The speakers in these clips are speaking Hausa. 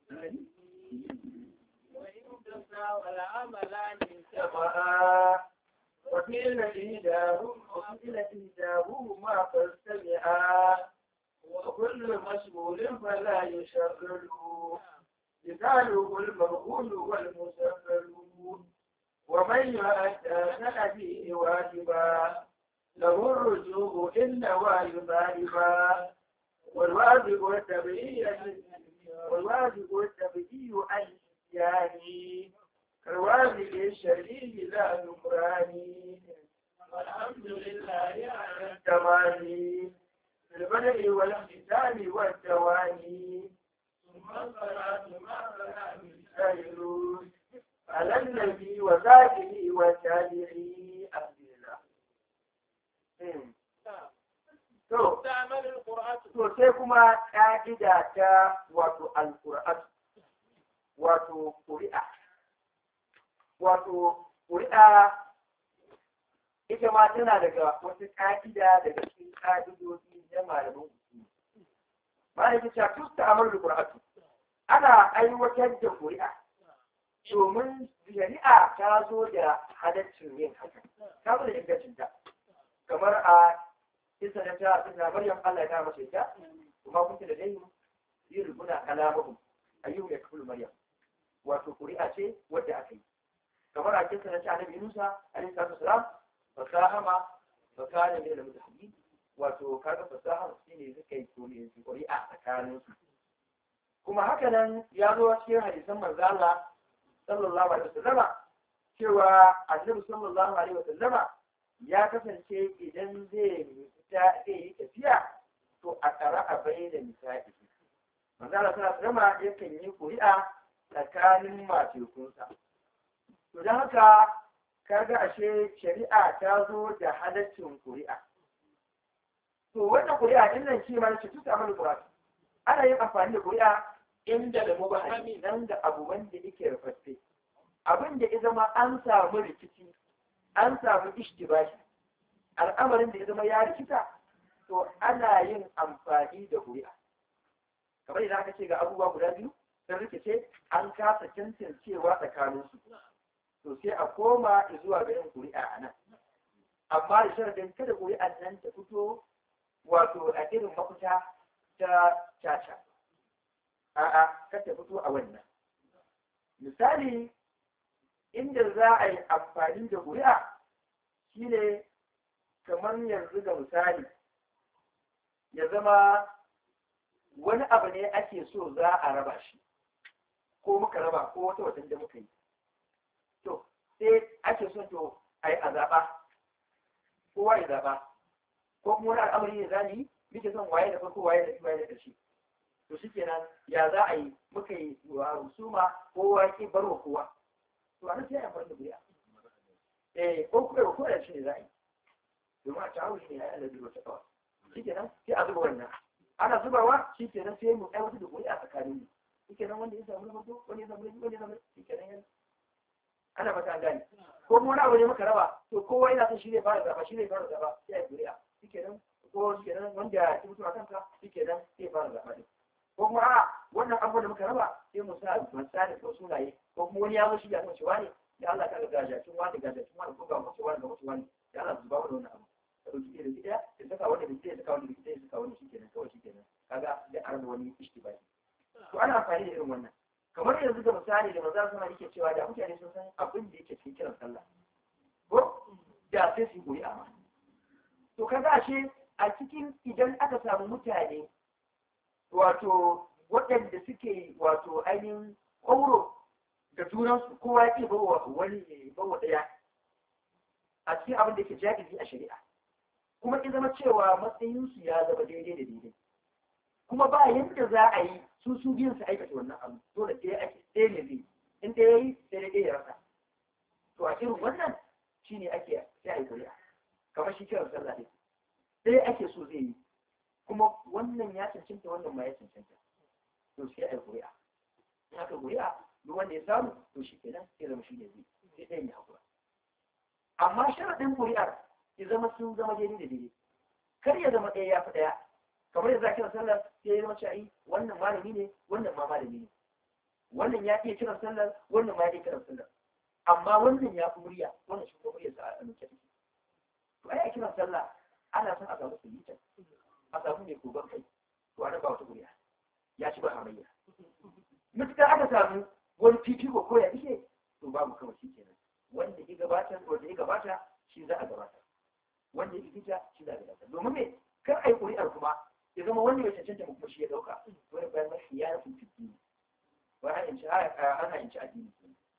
وقيل إهداهما وقيل إهداهما فاستمعا وكل مشغول فلا يشغل مثاله المرغول والمسفل ومن يؤدى فيه واجبا له الرجوع إن واجبا والواجب والتبعية والواجب والتبعي عن الإتيان كالواجب الشرعي لا نكران والحمد لله على التمام في البدء والختام والتواني ثم الصلاة مع سلام السائلون على النبي وذاته وتابعي عبد الله To, to sai kuma ƙa'ida ta wato al-Qur'an, wato ƙuri'a. Wato ƙuri'a ita ma tana daga wata ƙa'ida daga cikin ƙa'idodi na malaman usuli. Malam ya ce, "Tusta amar da ƙura'atu, ana aiwatar da ƙuri'a domin shari'a ta zo da halaccin yin haka ta zo da ingancin ta kamar a kisa na ta kisa maryam Allah ya kama ta kuma kun da dai yi rubuna kalamuhum ayyuhu ya kafulu maryam wato ƙuri'a ce wadda aka yi kamar a kisa na ta annabi Musa alaihi salatu wasalam fasahama fakana min al-mutahaddid wato kaga fasaha shine suka yi ƙuri'a tsakanin su kuma haka nan ya zo cikin hadisan manzo Allah sallallahu alaihi wasallama cewa annabi sallallahu alaihi wasallama ya kasance idan zai fita zai yi tafiya to a tsara a bayyana misali manzo Allah sallallahu alaihi wasallama yakan yi ƙuri'a tsakanin matekunsa to don haka kaga ashe shari'a ta zo da halaccin ƙuri'a to wannan ƙuri'a din nan shi ma ce tuta mana ƙuri'a ana yin amfani da ƙuri'a inda da mubahami nan da abu wanda yake rufaffe abin da ya zama an samu rikici an samu ishtibashi al'amarin da ya zama ya rikita to ana yin amfani da ƙuri'a kamar idan aka ce ga abubuwa guda biyu sun rikice an kasa cancancewa tsakaninsu to sai a koma zuwa ga yin ƙuri'a a nan amma da sharadin kada ƙuri'an nan ta fito wato a irin mafita ta caca a'a kar ta fito a wannan misali inda za a yi amfani da ƙuri'a shine kamar yanzu ga misali ya zama wani abu ne ake so za a raba shi ko muka raba ko wata watan da muka yi to sai ake so to a yi a zaɓa kowa ya zaɓa ko kuma wani al'amari ne za yi muke son waye da farko waye da waye da ƙarshe to shi kenan ya za a yi muka yi wa rusuma kowa ki bar wa kowa to a nan sai a amfani da ƙuri'a eh ko kuma ko da shi ne za a yi domin a tawo shi ne ya yi da wata kawai shi kenan sai a zuba wannan ana zubawa shi kenan sai mu aiwatar da ƙuri'a tsakanin mu shi kenan wanda ya samu na farko wanda ya samu na biyu wanda ya samu shi kenan yana ana fata an gane ko mu wani abu ne muka raba to kowa yana son shi ne fara zaba shi ne fara zaba sai a ƙuri'a shi kenan ko shi kenan wanda ya mutu a kanka shi kenan sai fara zaba ne ko kuma a wannan abu da muka raba sai mu sa misali ko sunaye ko kuma wani ya zo shi ya san cewa ne da Allah ka ga gajacin wani gajacin wani ko ga mutu wani ga mutu wani da Allah zuba wani wannan abu ka dauki da gida ya saka wanda da gida ya saka wanda da gida ya saka wanda shi kenan kawai shi kenan kaga da arna wani ishtibai to ana amfani da irin wannan kamar yanzu da misali da maza suna yake cewa da mutane sun san abin da yake cikin kiran sallah ko da sai su goyi amma to kaga ashe a cikin idan aka samu mutane wato waɗanda suke wato ainihin ƙauro da junansu kowa ya ke bawa wani ne bawa ɗaya a cikin abin da yake jahili a shari'a kuma in zama cewa matsayinsu ya zama daidai da daidai kuma ba yadda za a yi su su biyun su aikata wannan abu dole ɗaya ake ɗaya ne zai in ɗaya ya yi sai da ɗaya ya rasa to a irin wannan shine ake sai a yi kuri'a kamar shi kiran sallah ɗin ɗaya ake so zai yi kuma wannan ya cancanta wannan ma ya cancanta to sai a yi kuri'a in aka kuri'a duk wanda ya samu to shi kenan sai zama shi ne zai sai ɗayan ya haƙura amma sharaɗin kuri'ar ya zama sun zama daidai da daidai kar ya zama ɗaya ya fi ɗaya kamar yadda kiran sallah sai ya zama cewa wannan malami ne wannan ma malami ne wannan ya iya kiran sallar wannan ma ya iya kiran sallar amma wannan ya fi murya wannan shi kuma murya sa a nuke take to ai a kiran sallah ana son a samu sulita a samu mai kogon kai to ana ba wata murya ya ci ba hamayya mutukar aka samu wani fifiko ko ya ishe to babu kawai shi kenan wanda ya gabata wanda ya gabata shi za a gabata wanda ya fita shi za a gabata domin me kar a yi ƙuri'ar kuma ya zama wanda ya cancanta mu kuma shi ya ɗauka wani bayan mafi ya rafi fiti ba ana in ci ana in ci addini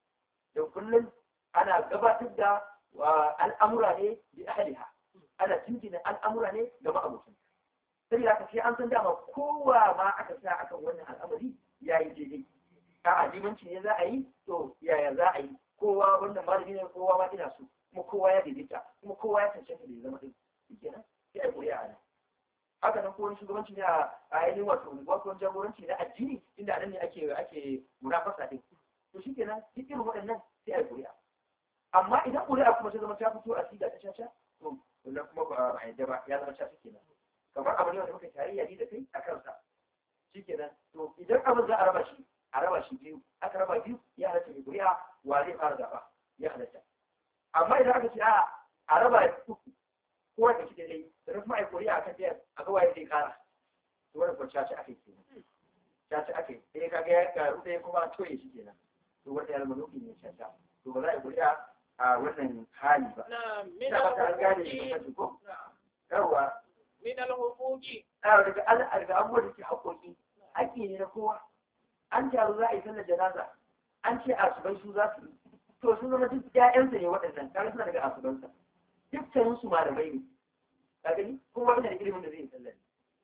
don kullum ana gabatar da al'amura ne bi ahliha ana jinjina al'amura ne ga ma'abucin saboda haka sai an san dama kowa ma aka sa akan wannan al'amari ya yi daidai a ajimanci ne za a yi to yaya za a yi kowa wannan malami ne kowa ma ina so kuma kowa ya daidaita kuma kowa ya cancanta da ya zama ɗin kenan sai a ƙuri'a a nan haka nan ko wani shugabanci ne a ainihin wato wato jagoranci na addini inda a nan ne ake ake munafasa ɗin to shi kenan duk irin waɗannan sai a yi ƙuri'a amma idan ƙuri'a kuma ta zama ta fito a siga ta caca to wannan kuma ba a yadda ba ya zama caca kenan kamar abu ne wanda muka tarayya ni da kai a kansa shi kenan to idan abin za a raba shi a raba shi biyu aka raba biyu ya halatta mai ƙuri'a wa zai fara zaɓa ya halatta amma idan aka ce a a raba uku kowa da shi dai da kuma a yi ƙuri'a a kan ɗaya a ga waye zai ƙara to wannan kuma caca aka yi kenan caca aka yi sai ka ga ya karu ɗaya kuma toye shi kenan to wanda ya zama nufi ne caca to ba za a yi ƙuri'a a wannan hali ba ina ba ta gane da kuma ko yawa min al-huquqi a daga al'ar da abubuwa da ke haƙoƙi haƙƙi ne na kowa an taru za a yi sallar janaza an ce asubai su za su yi to sun zama duk ƴaƴansa ne waɗannan kaga suna daga asubansa dukkanin su malamai ne ka gani kowa yana da ilimin da zai yi sallar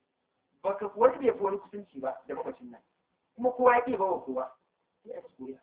baka wani bai fi wani kusanci ba da mamacin nan kuma kowa ya ƙi bawa kowa sai a ci kuri'a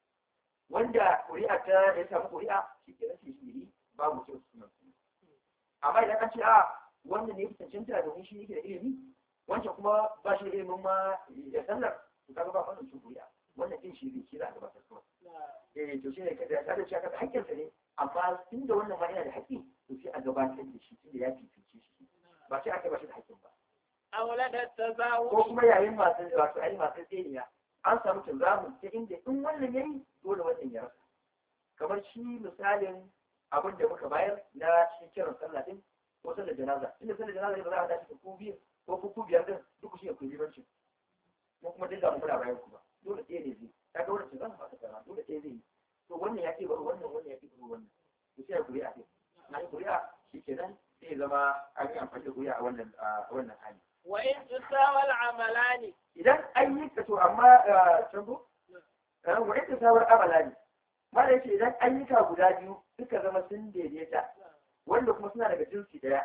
wanda kuri'a ta ya samu kuri'a shi ke rashin shiri babu kyau su nan amma idan an ce a wannan ne ya fi cancanta domin shi yake da ilimi wancan kuma ba shi da ilimin ma ya sallar to kaga ba wannan cin kuri'a wannan din shi zai kira a gabatar kawai eh to shi ne kada ta da shi aka hakkinsa ne amma tun da wannan ma yana da haƙƙi to sai a gabatar da shi tun da ya fifice shi ba sai aka ba shi da haƙƙin ba awlada ko tazawuj kuma yayin masu wato ai masu tseniya an samu tazamu ta inda in wannan yayi dole wannan ya rasa kamar shi misalin abin da muka bayar na shi kiran sallah din ko sallar janaza inda sallar janaza ne ba za a dace ku biyu ko ku ku biyar din duk shi ya ku limanci ko kuma dinga mu muna bayan ku ba dole ɗaya ne zai ka ga wannan zan fata kana dole ɗaya zai yi to wannan ya ce bari wannan wannan ya ce bari wannan to sai kuri'a ce na yi kuri'a shikenan sai zama an yi amfani da kuri'a a wannan a wannan hali wa in tusawa al-amalani idan an yi ka to amma cango wa ita sawar amala ne mala yace idan ayyuka guda biyu suka zama sun daidaita wanda kuma suna daga jinsi daya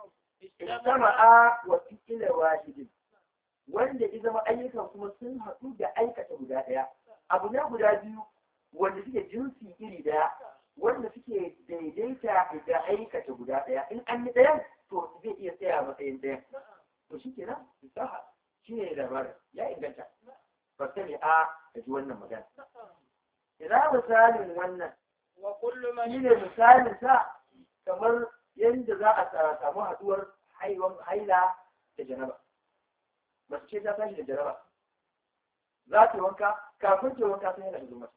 istama'a wa fi'ila wahidin wanda ya zama ayyukan kuma sun haɗu da aikata guda daya abu ne guda biyu wanda suke jinsi iri daya wanda suke daidaita da aikata guda daya in an yi ɗayan to zai iya tsaya a matsayin ɗayan to shi kenan fasaha shi ne labarin ya inganta ba sani a da ji wannan magana ina misalin wannan wa kullu man shi ne misalin sa kamar yadda za a samu haduwar haiwan haila da janaba mace ce ta tashi da janaba za ta yi wanka kafin ta yi wanka sai yana da zuma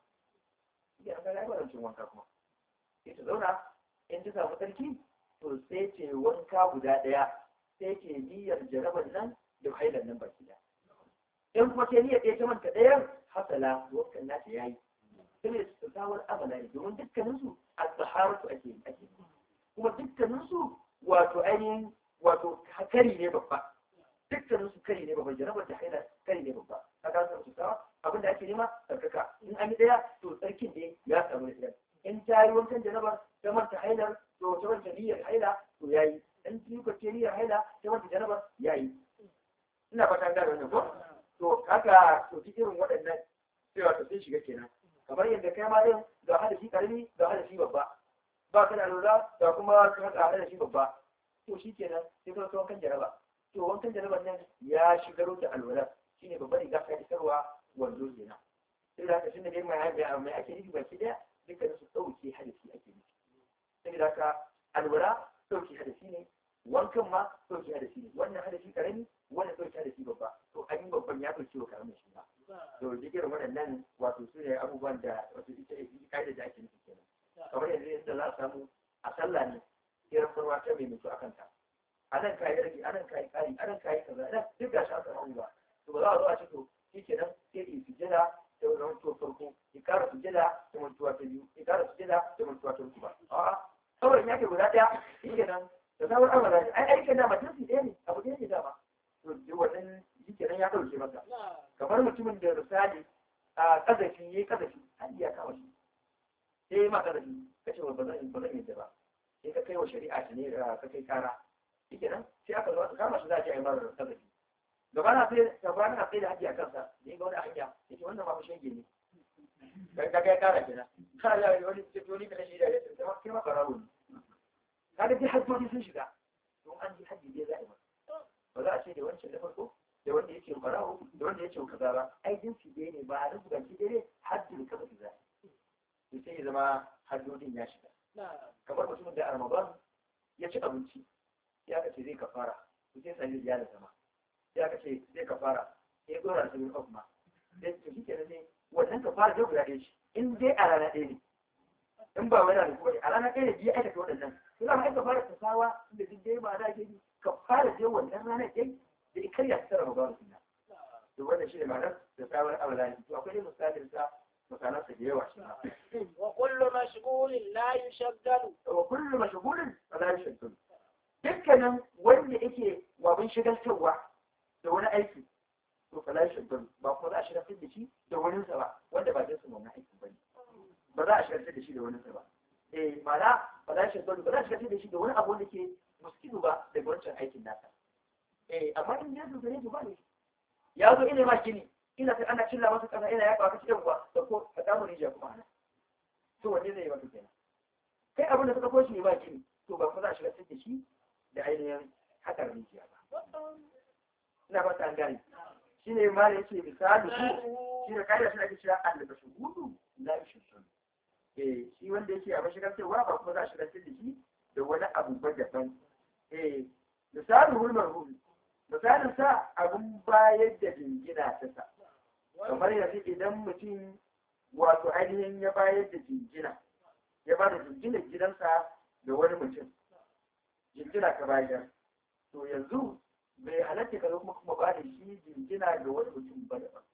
ya ga ya barancin wanka kuma sai ta zauna in ta samu tsarki to sai ta yi wanka guda ɗaya sai ke niyyar jarabar nan da hailar nan baki da in kuma ke niyyar ɗaya ta manta ɗayan hasala wankan nata ya yi sai su tsawar abala ne domin dukkaninsu a tsaharatu ake ake kuma dukkaninsu wato ainihin wato kari ne babba dukkaninsu kari ne babba jarabar da hailar kari ne babba ka ga su tsawa abin da ake nema tsarkaka in an yi ɗaya to tsarkin ne ya samu da ɗaya in ta yi wankan jarabar ta manta hailar to ta manta niyyar haila to ya yi in ki ko ce niyyar haila ta manta jarabar ya yi ina fata gane wannan ko to haka to duk irin waɗannan cewa to sun shiga kenan kamar yadda kai ma yin ga hadashi karami ga hadashi babba ba ka da lura da kuma ka ga hadashi babba to shi kenan sai ka kawo wankan jaraba to wankan jaraban nan ya shigar da alwala shine babban riga ka isarwa wando kenan sai da haka tunda dai mai mai ake nufi baki daya dukkanin su ɗauke hadasi ake nufi sai da haka alwala ɗauke hadasi ne wankan ma ɗauke hadasi ne wannan hadasi karami wannan ɗauke hadasi babba to an yi babban ya ɗauke wa karamin shi ba to duk irin waɗannan wato su ne abubuwan da wato ita ita kaida da ake nufi kenan kamar yanzu yadda za a samu a sallah ne irin farwa ta mai mutu akan ta a nan kayi rage a nan kayi kari a nan kayi kaza nan duk ga shi aka abubuwa to ba za a zo a ce to shi kenan sai ki sujjada da wani mantuwa farko ki kara sujjada da mantuwa ta biyu ki kara sujjada da mantuwa ta uku ba a'a saboda ya ke guda ɗaya shi kenan da sabon amala ne ai aikin dama jinsi ɗaya ne abu ɗaya ne dama to wannan shi kenan ya ɗauke masa kamar mutumin da misali a kazafi ya yi kazafi an iya kama shi sai ya ma kazafi ka ce ba zan ba zan yadda ba sai ka kai wa shari'a ta ne ka kai kara shi kenan sai aka zo aka kama shi za a ce a yi mara kazafi gaba na sai gaba na sai da haji a kansa da ya ga wani hanya ya ce wannan ma fa shege ne kai ka kai kara kenan ka ya yi wani ce to ni ka shi da ya ce kai ma barawo ne kaga dai hajjoji sun shiga don an ji hajji dai za a yi masa ba za a ce da wancan da farko da wanda yake barawo da wanda yake kaza ba ai jinsi ɗaya ne ba a rubuta shi daidai haddin kaza kaza to sai ya zama haddodin ya shiga kamar mutumin da a ramadan ya ci abinci ya ka ce zai kafara to sai sai ya da zama ya ka ce zai kafara sai dora da sabin of ma sai to shi kenan ne wannan kafara zai guda ɗaya shi in dai a rana ɗaya ne in ba wani da kuma a rana ɗaya ne biyu aikata waɗannan sai za mu aika fara tasawa da duk dai ba da ke ka fara je wannan ranar ɗaya da ikar ya tsara ba su na to wannan shi ne ma'anar da tsawon amalani to akwai dai misalin sa misalan sa da yawa shi ma wa kullu mashghulin la yushaggalu wa kullu mashghulin fala yashghal dukkanin wanda yake wabin shigaltarwa da wani aiki to fala yashghal ba kuma za a shigaltar da shi da wani sa ba wanda ba zai samu wannan aikin bane ba za a shigaltar da shi da wani sa ba eh ma'ana ba za a shigaltar ba za a shigaltar da shi da wani abu wanda ke muskilu ba daga wancan aikin nasa eh amma in ya zo gare ba ne ya zo ina ma gini ina sai ana cilla masa kasa ina ya kawo cikin kuwa da ko ka samu rijiya kuma ana to wanne zai yi maka kenan kai abin da suka koshi ne ba gini to ba kuma za a shiga da shi da ainihin hakan rijiya ba ina ba ta gane shi ne ma da yake misali su shi da kaida shi ake cewa allaba shuhudu la yushun eh shi wanda yake a mashigar cewa ba kuma za a shigar da shi da wani abu ba daban eh misalin hulmar hulu misalin sa abun bayar da jingina ta sa kamar yanzu idan mutum wato ainihin ya bayar da jingina ya ba da jingina gidansa da wani mutum jingina ka bayar to yanzu bai halatta ka zo kuma kuma ba da shi jingina ga wani mutum ba daban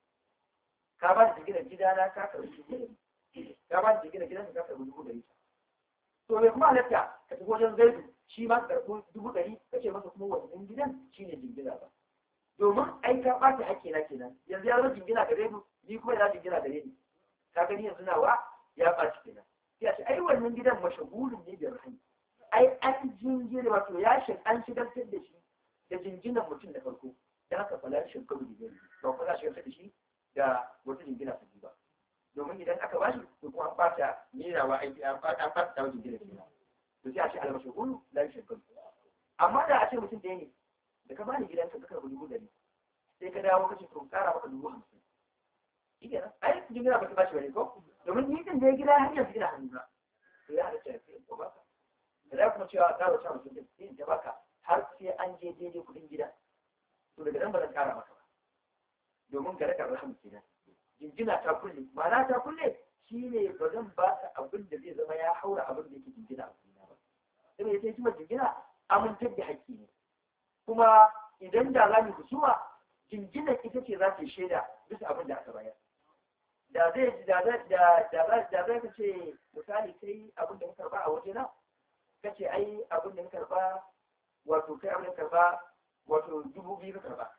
ka ba da jingina gidana ka karɓi jingina ka ba da jingina gidanka ka karɓi dubu ɗari to bai kuma halatta ka tafi wajen zaidu shi ma karɓo dubu ɗari ka ce masa kuma wannan gidan shi ne jingina ba domin ai ka ɓata haƙƙi na kenan yanzu ya zo jingina gare mu ni kuma ya jingina gare ni ka gani yanzu nawa ya ɓaci kenan sai a ce ai wannan gidan mashahulun ne da rahani ai an jingina wato ya shi an shigartar da shi da jinginan mutum da farko da haka fala shi kabu da gari ba kuma za a shigartar da shi da wata jingina ta ba domin idan aka ba shi to kuma an ɓata nerawa aiki an ɓata an ɓata ta wajen gina kenan to sai a ce almashahulu la yushakkalu amma da a ce mutum ɗaya ne da ka bani gidanka ka karɓi dubu ɗari sai ka dawo kace to ƙara maka dubu hamsin shi kenan ai jingina ba ta bashi bane ko domin ni din da ya gida har yanzu gina hannu na to ya halatta ya sai ko baka da za kuma cewa ƙara wata mutum ɗin sai ta baka har sai an je daidai kuɗin gida to daga nan ba zan ƙara maka ba domin ga rakar rahama kenan jinjina ta kulle ma'ana ta kulle shi ne ba zan ba ka abin da zai zama ya haura abin da yake jingina a kuma ba sai mai sai kuma jingina amintar da haƙƙi ne kuma idan da za mu husuma jinginar ita ce za ta shaida bisa abin da aka bayar da zai da da da da da zai ka ce misali kai abin da muka karba a waje na kace ai abin da muka karba wato kai abin da karba wato dubu biyu ka karba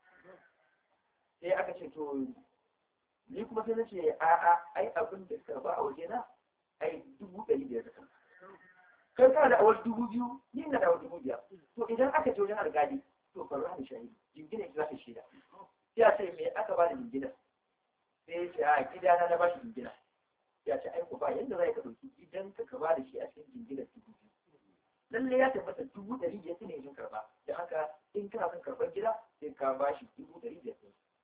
sai aka ce to ni kuma sai na ce a'a ai abin da suka ba a waje na ai dubu ɗari biyar da kanka kai kana da awar dubu biyu ni na da awar dubu biyar to idan aka ce wajen alƙali to faru hannu shahidi jingina ita za ta shaida sai a ce me aka ba da jingina sai ya ce a gidana na ba shi jingina ya ce ai ku ba yadda za ka ɗauki gidan ka ka ba da shi a cikin jinginar dubu biyu lalle ya tabbata dubu ɗari biyar ne yin karɓa da haka in kana son karɓar gida sai ka ba shi dubu ɗari biyar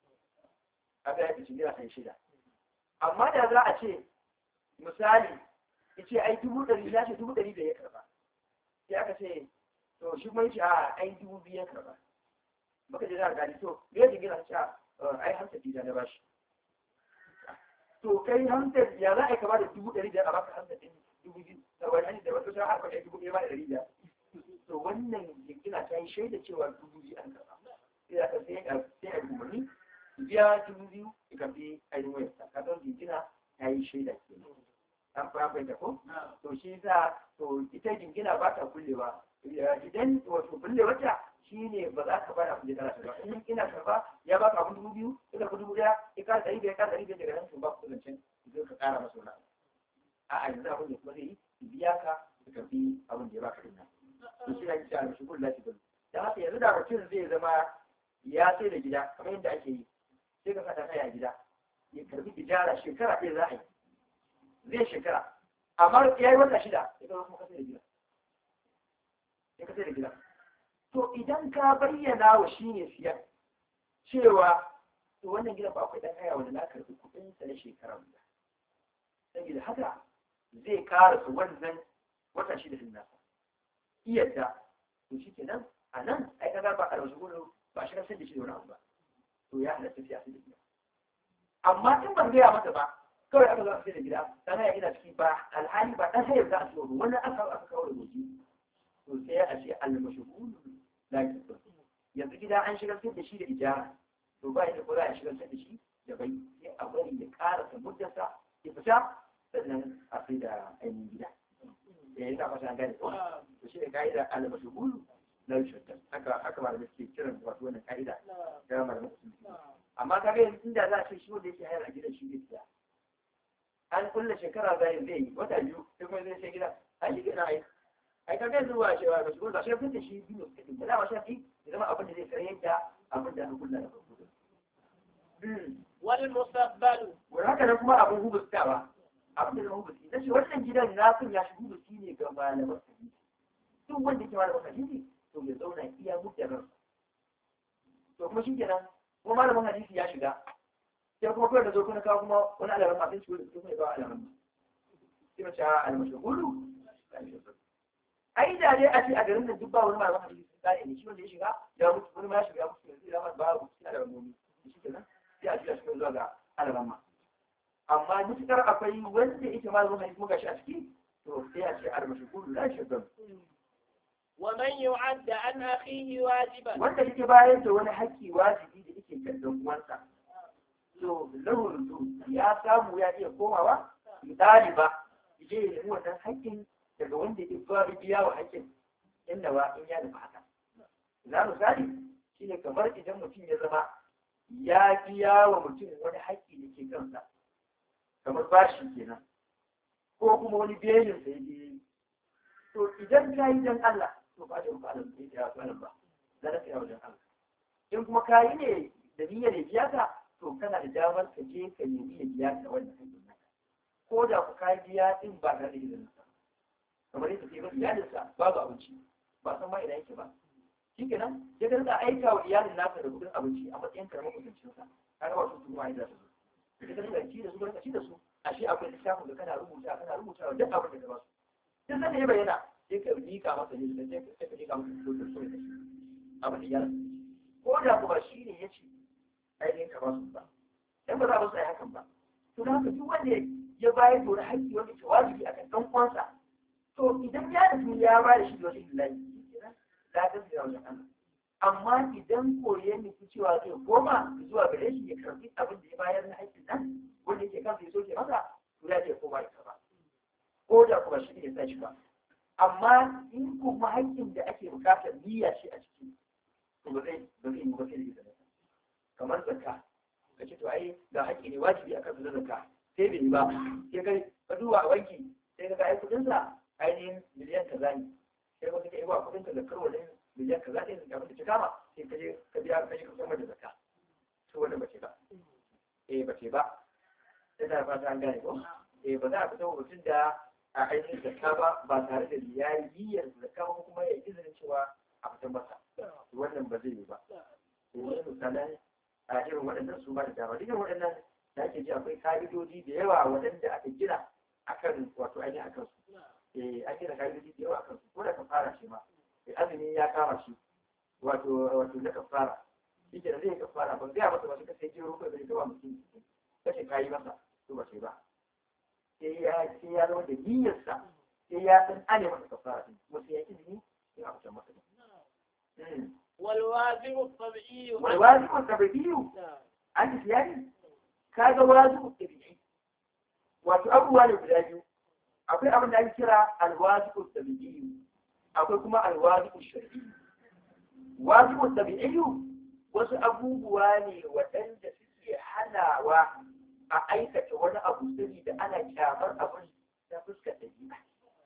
kaga ya fice naira ɗari shida amma da za a ce misali ya ce ai dubu ɗari ya ce dubu ɗari da ya karɓa sai aka ce to shi kuma ya ce a ai dubu biyu ya karɓa baka je za a gani to me ya jingina ce a ai hamsa dida na bashi to kai hamsin ya za a yi kama da dubu ɗari biyar a baka hamsin ɗin dubu biyu saba'in da wata shara aka kai dubu ɗaya ba da ɗari biyar to wannan jingina ta yi shaida cewa dubu biyu an karɓa sai aka sai a sai a umarni biya dubu biyu ya karɓi ainihin wayarsa ka san jingina ta yi shaida ke an fa fahimta ko to shi yasa to ita jingina ba ta kullewa idan wato kulle wata shine ba za ka bada abin da kana ba in ina karba ya baka abin dubu biyu ina ku dubu ɗaya ya ka ɗari biyar ka ɗari biyar daga nan to ba ku zancen zai ka ƙara masa wani a'a yanzu abin da kuma zai yi biya ka ka karɓi abin da ya baka dinnan to shi ake cewa shi kullu lati kullu dan haka yanzu da mutum zai zama ya sai da gida kamar yadda ake yi sai ka saka kai a gida ya karbi tijara shekara ɗaya za a yi zai shekara amma ya yi wata shida ya zama kuma ka sai da gida ya ka sai da gida to idan ka bayyana wa shi ne siyan cewa to wannan gidan ba akwai ɗan haya wanda na karbi kuɗinsa na shekara guda saboda haka zai ƙara su wannan wata shida din nasa iyadda to shi kenan a nan ai kaga ba a wasu gudu ba a shigar sai da shi da wani abu ba to ya halatta sai a sai da gida amma in ban gaya masa ba kawai aka zo a sai da gida dan haya ina ciki ba alhali ba dan haya za a siyo wani aka aka kawo da goji to sai a ce al-mashghul la yakfur yanzu gida an shigar sai da shi da ijara to ba da ko za a shigar sai da shi da bai sai a bari ya karasa muddarsa ya fita sannan a sai da ainihin gida eh ina fata gane ko to shi ne ka'ida al-mashghul la yushaddad haka haka malamai suke kiran wato wannan ka'ida da malamai su amma kaga yanzu inda za a ce shi wanda yake hayar a gidan shi ne siya an kulle shekara zai zai yi wata biyu sai kuma zai sai gidan a shi gina ai ai kaga yanzu ba cewa ba shi ba shi fitin shi biyu da dama shafi ya zama abin da zai kare yadda abin da aka kulla da farko wal musabbalu wani haka nan kuma abin hubustawa abin da hubusti na ce wannan gidan na sun ya shi hubusti ne ga malaman hadisi duk wanda ke malaman hadisi to ya zauna iya mutarar to kuma shi kenan kuma malamin hadisi ya shiga sai kuma kawai da zo kuna kawo kuma wani alamun masu ciwo da su kuma ya kawo alamun sai mace a almashahulu ai da dai a ce a garin nan duk ba wani malamin hadisi sun kare ne shi wanda ya shiga ya mutu wani ma ya shiga ya mutu yanzu ya ba babu suna da ramomi shi kenan sai a shiga shi zuwa ga alamun amma mutukar akwai wanda yake malamin hadisi muka shi a ciki to sai a ce almashahulu la shagan ومن يعد عن أخيه واجبا wanda yake bayar da wani haƙƙi wajibi da yake kan dan uwansa to lahu rudu ya samu ya iya komawa ɗaliba je ya nemi wannan haƙƙin daga wanda ya ba biya wa haƙƙin inda ba in ya nufa haka na misali shine kamar idan mutum ya zama ya biya wa mutum wani haƙƙi da ke kansa kamar bashi kenan ko kuma wani belin sa ya to idan ka yi dan Allah to ba da rufa alam sai ya alam ba da na tsaya wajen Allah in kuma ka yi ne da niyyar ya biya ka to kana da damar ka je ka nemi ya biya ka wannan haƙƙin naka ko da ku ka biya din ba tare da izinin sa kamar yadda ke ba iyalinsa babu abinci ba san ma ina yake ba shikenan sai ka rika aika wa iyalin naka da kudin abinci a matsayin karamar kusancin sa kaga wasu su ma da su sai ka rika ci da su ka ci da su ashe akwai lissafin da kana rubuta kana rubuta duk abin da ka ba su duk sanda ya bayyana sai ka rika masa ne sai ka rika masa ko da so da shi abin da ya ko da kuma shi ne ya ce ainihin ka ba su ba dan ba za a su yi hakan ba to da haka duk wanda ya bayar da wani haƙƙi wanda ke wajibi akan ɗan uwansa to idan ya nufi ya ba da shi da wasu lillahi la ta da wajen Allah amma idan ko ya nufi cewa zai koma zuwa gare shi ya karbi abin da ya bayar na haƙƙin nan wanda yake kansa ya soke masa to ya ce koma ya karba ko da kuma shi ne sai shi ba amma in kuma haƙƙin da ake buƙatar niyya shi a ciki to ba zai ba zai yi ba sai da izinin kamar zakka ka ce to ai ga haƙƙi ne wajibi akan su zakka sai bai yi ba sai kai ka duba a banki sai ka ga ai kuɗin sa ainihin miliyan kaza ne sai ka ga ai kuɗin ka zakkar wajen miliyan kaza ne da abin da ta kama sai ka je ka biya ka je ka samar da zakka to wanda bace ba eh bace ba sai da fata an gane ko eh ba za a fita mutum da a ainihin zakka ba ba tare da ya yi niyyar zakka ba kuma ya izinin cewa a fitan masa wannan ba zai yi ba to wani misalan a irin waɗannan su ba da dama dukkan waɗannan da ake ji akwai ka'idoji da yawa waɗanda aka gina akan wato ainihin akan su eh an gina ka'idoji da yawa akan su ko da ka fara shi ma eh azumi ya kama shi wato wato na kafara shi ke da zai kafara ban gaya masa ba shi ka sai jiro kai bai gawa mutum kace kayi masa to ba sai ba sai ya sai ya zama da niyyarsa sai ya san ane masa kafara din kuma sai ya izini sai a fitar masa din والواجب الطبيعي wal wajibu tabi'iyu نعم. an ji yani kaga wajibu tabi'i wato abubuwa ne guda biyu akwai abin da ake kira alwajibu tabi'i akwai kuma alwajibu shar'i wajibu tabi'i wasu abubuwa ne waɗanda suke hanawa a aikata wani abu saboda ana kyamar abin ta fuskar ɗabi'a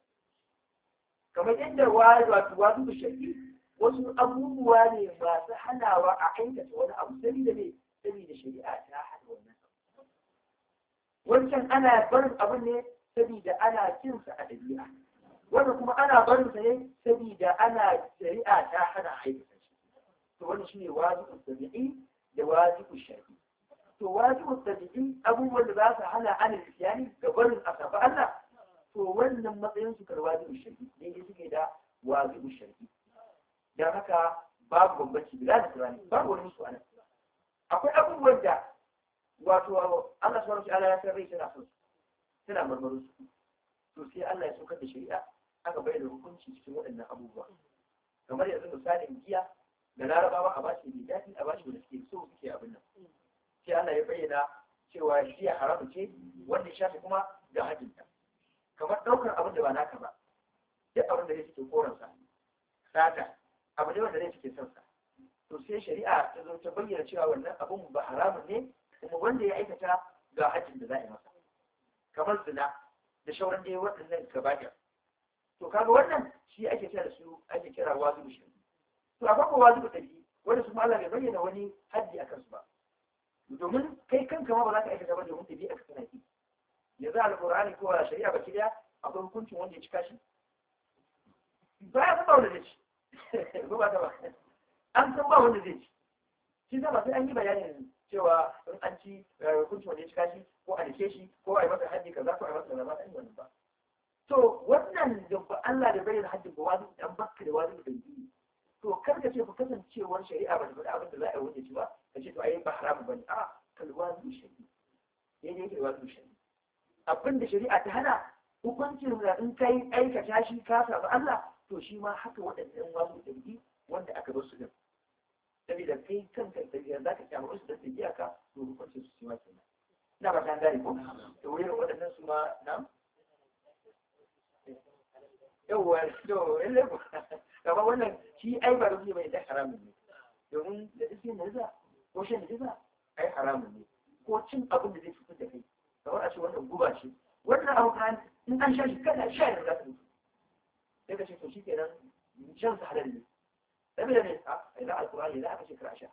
kamar yadda wato wajibu shar'i wasu abubuwa ne masu hanawa a aikata wani abu saboda ne saboda shari'a ta hana wannan abu wancan ana barin abin ne saboda ana cin sa a dabi'a wannan kuma ana barin sa ne saboda ana shari'a ta hana aikata shi to wannan shine wajibu tabi'i da wajibu shar'i to wajibu tabi'i abubuwan da za su hana ana isyani ga barin asafa Allah to wannan matsayin su kar wajibu shar'i ne ne suke da wajibu shar'i dan haka babu bambanci bila da Qur'ani babu wani musu anan akwai abubuwan da wato Allah subhanahu wataala ya san rai tana son su tana marmarin su to sai Allah ya saukar da shari'a aka bayyana hukunci cikin waɗannan abubuwa kamar yanzu misalin giya da larabawa a bashi mai daɗi a bashi wanda suke so suke abin nan sai Allah ya bayyana cewa giya haramu ce wanda ya shafi kuma ga hajjinta kamar ɗaukar abin da ba naka ba duk abin da zai suke koransa sata abu ne wanda zai suke son sa to sai shari'a ta zo ta bayyana cewa wannan abun ba haramun ne kuma wanda ya aikata ga hajjin da za a yi masa kamar zina da shauran dai waɗannan gabaɗaya to kaga wannan shi ake kira da su ake kira wazu shi to a farko wazu tafi wanda su Allah bai bayyana wani haddi a kansu ba domin kai kanka ma ba za ka aikata ba domin tabi aka kana ki yanzu alqur'ani ko shari'a baki daya akwai hukuncin wanda ya cika shi ba ya ba wanda zai ci ba ba ta ba an san ba wanda zai ci shi ba sai an yi bayanin cewa in an ci hukunci wanda ya cika shi ko a dake shi ko a yi masa haddi kaza ko a yi masa kaza ba an yi wannan ba to wannan da ba Allah da bayyana haddin ba wani dan bakka da wani da biyu to kar ka ce ku kasancewar shari'a ba da faɗa abin da za a yi wanda ci ba ka ce to ai ba haramu bane a kalwazu shari'a yayin da kalwazu shari'a abin da shari'a ta hana hukuncin da in kai aikata shi ka samu Allah to shi ma haka waɗannan wasu da wanda aka bar su din saboda kai kanka da za ka kyamu su da tafiya ka to hukuncin su ma kenan ina ba ta gane ko to wurin waɗannan su ma na yawwa to lalle ko kamar wannan shi ai ba rufi bai da haramun ne domin da iske ne za ko shan da za ai haramun ne ko cin abin da zai cutar da kai kamar a ce wannan guba ce wannan abu kan in an sha shi kana sha ne za ka mutu sai ka ce to shi kenan shan sa halal ne saboda ne a ina alkurani za aka ce kar a sha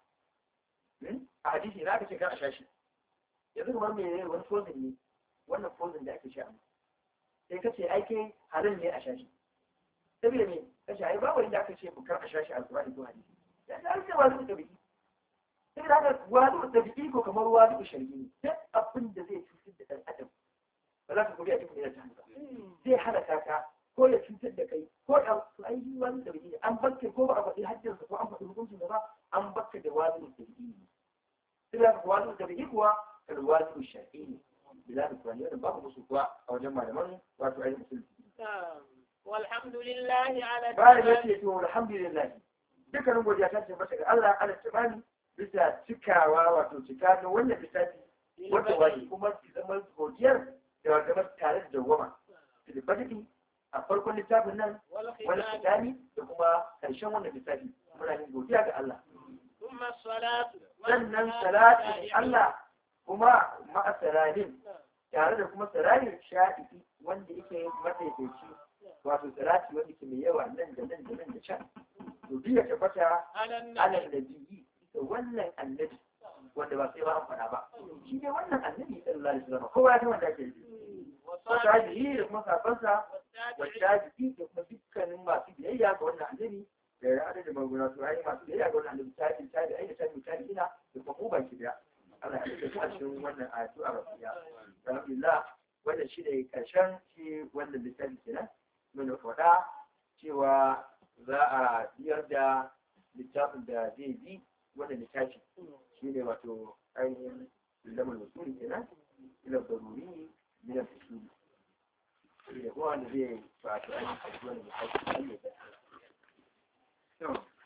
a hadisi za aka ce kar a sha shi yanzu kamar me ne wani fozin ne wannan fozin da ake sha sai ka ce ai ke halal ne a sha shi saboda me ka ce ai babu inda aka ce kar a sha shi alkurani ko hadisi ya ta alƙa wasu da biki saboda haka wasu da biki ko kamar wasu shari'i ne duk abin da zai cutar da ɗan adam ba za ka kuri a cikin ta hanka zai halaka ka ko ya cutar da kai ko da to ai yi wani da biki an bakka ko ba a faɗi hajjinsa ko an faɗi hukuncin da ba an bakka da wani da biki ne sai da wani da biki kuwa alwali shar'i ne bila da kuwa yadda babu musu kuwa a wajen malaman wato ainihin musulmi والحمد لله على bayan ya ce to alhamdulillah dukkanin godiya ta ce masa ga Allah ala tabani bisa cikawa wato cika da wannan littafi wanda wani kuma ki zama godiyar da zama tare da dawwama filibadiki a farkon littafin nan wani fitani da kuma ƙarshen wannan littafi muna yin godiya ga Allah ثم الصلاة sannan salatin Allah kuma ma'a salatin tare da kuma salatin shafi'i wanda yake madaidaici wato salati wanda ke mai yawa nan da nan da nan da can to biya tabbata على alal النبي nabiyyi da wannan annabi wanda ba sai ba an faɗa ba shi ne wannan annabi sallallahu alaihi wasallam kowa ya san wanda ake yi وصحبه wasabihi da kuma safansa والتابعين wasabihi da kuma dukkanin masu biyayya ga wannan annabi da ya da magana su ayi masu biyayya ga wannan annabi tabi tabi ai da tabi tabi ina da kuma mu baki daya Allah ya da a cikin wannan ayatu a rafiya alhamdulillah wannan shi ne karshen shi wannan littafi kenan mun faɗa cewa za a biyar da littafin da zai bi wannan littafi shi ne wato ainihin lamar wasuli kenan ila daruri wanda zai ba ta aiki wani da hausa ne